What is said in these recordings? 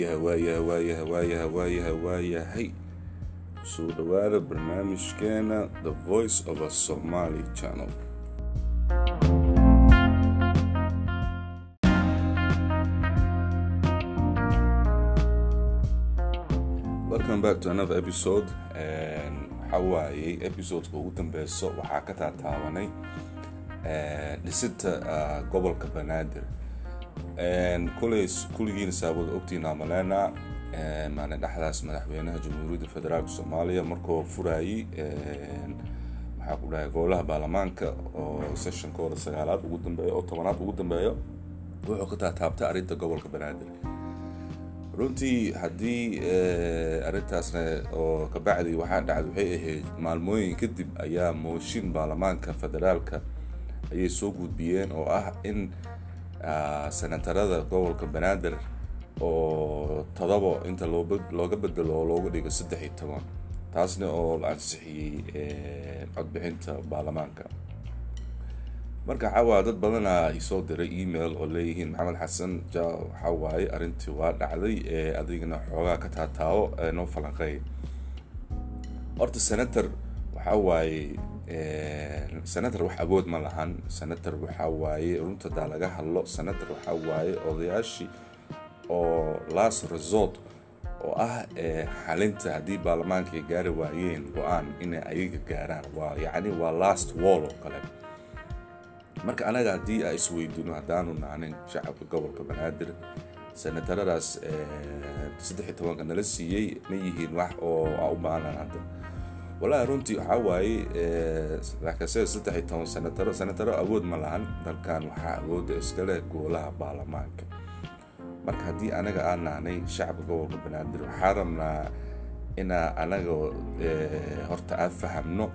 waayahay waayahay waayahay waayahay waayahay waayahay soo dhawaada barnaamijkeena the voice of a somaly channel welcome back to another episode waxaa waayey episodeka ugu dambeyso waxaa ka taataabanay dhisida gobolka banaadir kuley kulligiina saawada ogtiina malena maalin dhexdaas madaxweynaha jamhuuriyadda federaalk soomaaliya markuu furayey maxaa ku dhahay golaha baarlamaanka oo sessionkooda sagaalaad ugu dambeeyo oo tobanaad ugu dambeeyo wuxuu ka taataabtay arrinta gobolka banaadir runtii haddii arrintaasna oo kabacdi waxaa dhacday waxay ahayd maalmooyin kadib ayaa mooshin baarlamaanka federaalka ayay soo gudbiyeen oo ah in senatarada gobolka banaadir oo todobo inta looga bedelo oo looga dhigo saddex iyo toban taasna oo la ansixiyey codbixinta baarlamaanka marka waxawaa dad badana isoo diray email oo leeyihiin maxamed xasan ja waxaa waaye arrintii waa dhacday ee adigana xoogaa ka taataawo noo falanqeey horta senator waxaa waaye senator wax awood ma lahan senator waxaa waaye runta hadaa laga hadlo senator waxaa waaye odayaashii oo last resort oo ah xalinta haddii baarlamaanka ay gaari waayeen go-aan inay ayaga gaaraan waa yacni waa last wall oo kale marka anaga haddii a isweydiino haddaanu naanin shacabka gobolka banaadir senataradaas saddex iyo tobanka nala siiyey ma yihiin wax oo a u baahnaan hadda wallaahi runtii waxaa waaye laakase saddex iyo toban senataro senataro awood ma lahan dalkan waxaa awooda iskale goolaha baarlamaanka marka haddii anaga aan nahnay shacabka gobolka banaadir waxaa rabnaa inaa anaga horta aad fahamno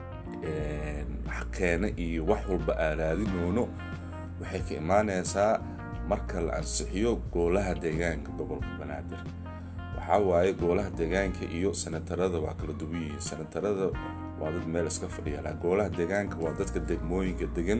xaqeena iyo wax walba aaraadinoono waxay ka imaaneysaa marka la ansixiyo goolaha deegaanka gobolka banaadir waxaa waaye goolaha deegaanka iyo senatarada waa kala duwan yihiin senatarada waa dad meel iska fadhiya goolaha deegaanka waa dadka degmooyinka degan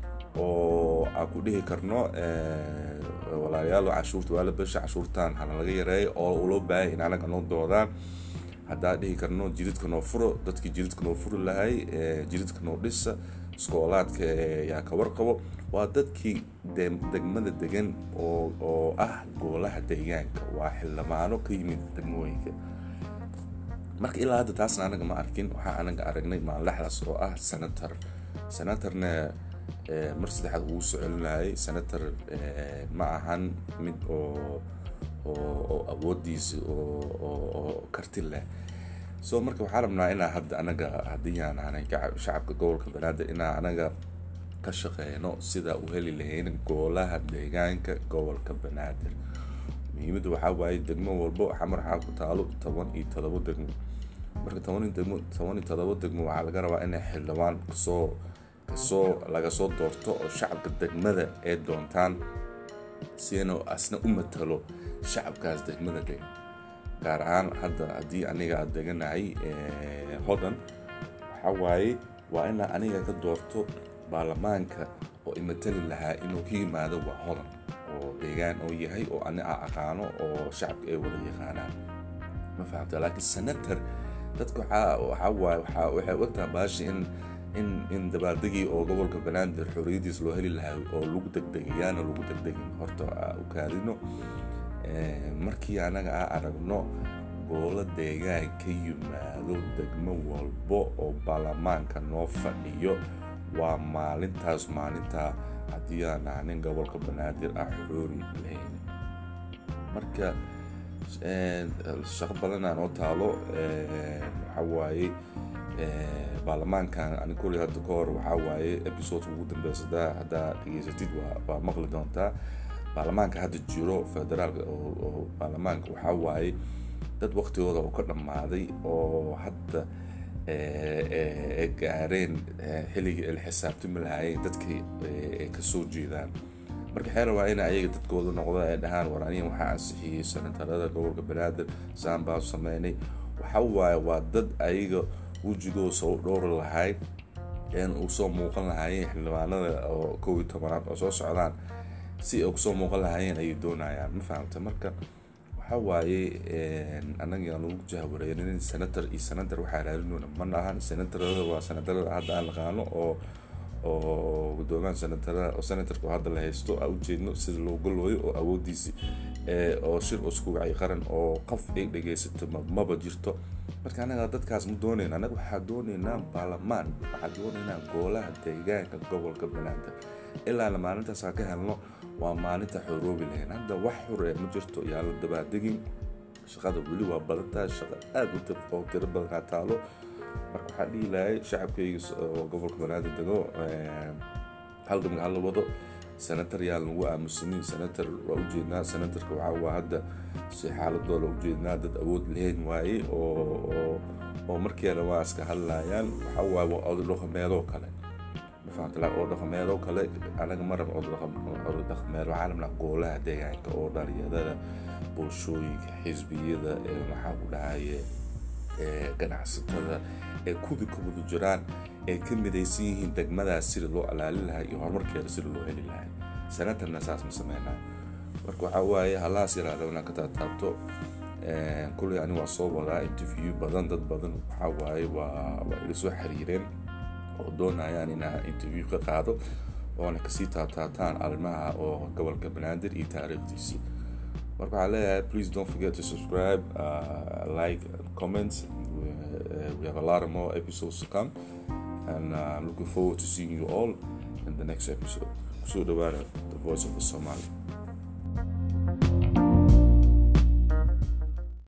oo aan ku dhihi karno walaalayaal cashuurta waa la besha cashuurtaan hana laga yareeyo oo loo baahaya in anaga noo doodaan haddaan dhihi karno jiridka noo furo dadkii jiridka noo furi lahay jiridka noo dhisa iskoolaadka yaa ka warqabo waa dadkii degmada degan oo ah goolaha deegaanka waa xildhibaano ka yimid degmooyinka marka ilaa hadda taasna anaga ma arkin waxaa anaga aragnay maaldaxdaas oo ah senator senatorna mar saddexaad ugu socolinayay senator ma ahan mid oo oo awoodiisa oo karti leh so marka waxaa rabnaa inaa hadda anaga haddii aan ahnay shacabka gobolka banaadir inaa anaga ka shaqeyno sida u heli lahayn goolaha deegaanka gobolka banaadir muhiimadda waxaa waaye degmo walbo xamar waxaa ku taalo toban iyo todobo degmo marka toban degmo toban iyo todobo degmo waxaa laga rabaa inay xildhibaan kasoo kasoo laga soo doorto oo shacabka degmada ay doontaan siina asna u matalo shacabkaas degmada degan gaar ahaan hadda haddii aniga aada deganahay hodan waxaa waaye waa inaa aniga ka doorto baarlamaanka oo imatali lahaa inuu ka yimaado waa hodan oo deegaan oo yahay oo ani a aqaano oo shacabka ay wada yaqaanaan ma fahamta laakiin senator dadka waxaa waaye waxay ogtaha baashi in in in dabaaldegii oo gobolka banaadir xorriyadiis loo heli lahaa oo lagu degdegayaana lagu degdegin horta u kaadino markii anaga a aragno goolo deegaan ka yimaado degmo walbo oo baarlamaanka noo fadhiyo waa maalintaas maalintaa haddii aan ahnin gobolka banaadir ah xoori lahayn marka shaqo badanaa noo taalo waxaa waaye baarlamaankan ani kulli hadda ka hor waxaa waaye episodeka ugu dambeysa haddaa dhegeysatid waa maqli doontaa baarlamaanka hadda jiro federaalka oo baarlamaanka waxaa waaye dad waqtigooda oo ka dhammaaday oo hadda gaareen xilligii ay la xisaabtami lahaayeen dadkii ay kasoo jeedaan marka xeer waa in ayaga dadkooda noqdo ay dhahaan war aniga waxaa ansixiyey senatarada gobolka banaadir saan baan sameynay waxa waaye waa dad ayaga wejigooda soo dhowri lahayd een usoo muuqan lahaayeen xildhibaanada oo kow iyo tobanaad oo soo socdaan si ay kusoo muuqan lahaayeen ayay doonayaan ma fahamta marka waxa waaye annaga aan lagu jahwareerin senator iyo senator waxaa raadinona ma ahan senatorada waa senatorada hadda aan naqaano oo oo gudoomiyaha senatarada oo senatorka oo hadda la haysto aan ujeedno sida loo golooyo oo awoodiisi oo shir isku wacay qaran oo qof ay dhegaysato maba jirto marka anaga dadkaas ma doonayna anaga waxaa doonaynaa baarlamaan waxaa doonaynaa goolaha deegaanka gobolka banaadir ilaana maalintaas aan ka helno waa maalinta xoroobi lahayn hadda wax xore ma jirto yaa la dabaadegin shaqada weli waa badantahay shaqa aada u oo tiro badanaa taalo marka waxaa dhihi lahay shacabkayga oo gobolka banaadir dego halgamka hala wado senator yaa lagu aamusanin senator waa ujeednaa senatorka waxaa waa hadda si xaaladooda ujeednaa dad awood lahayn waaye oo oo markeena waa iska hadlayaan waxaa waaye waa odo dhaqameedoo kale mafahamta oo dhaqameedoo kale anaga ma raba odo dhaqameed waxaa rabnaa goolaha deegaanka oo dhalinyarada bulshooyinka xisbiyada ee maxaa ku dhahaye ganacsatada ee kuwii ka wada jiraan ay ka midaysan yihiin degmadaas sida loo alaali lahaa iyo horumarkeeda sida loo heli lahaa senatarna saas ma sameynaa marka waxaa waaye halaas yaraada inaan ka taataabto kulley ani waa soo wadaa interview badan dad badan waxaa waaye waa waa ila soo xiriireen oo doonayaan inaa interview ka qaado oona kasii taabtaataan arrimaha oo gobolka banaadir iyo taariikhdiisii marka waxaa leeyahay please don't forget to subscribe uh, like comment we, uh, we have a lot of more episodes to come and uh, I'm looking forward to seeing you all in the next episode so the voice of the Somali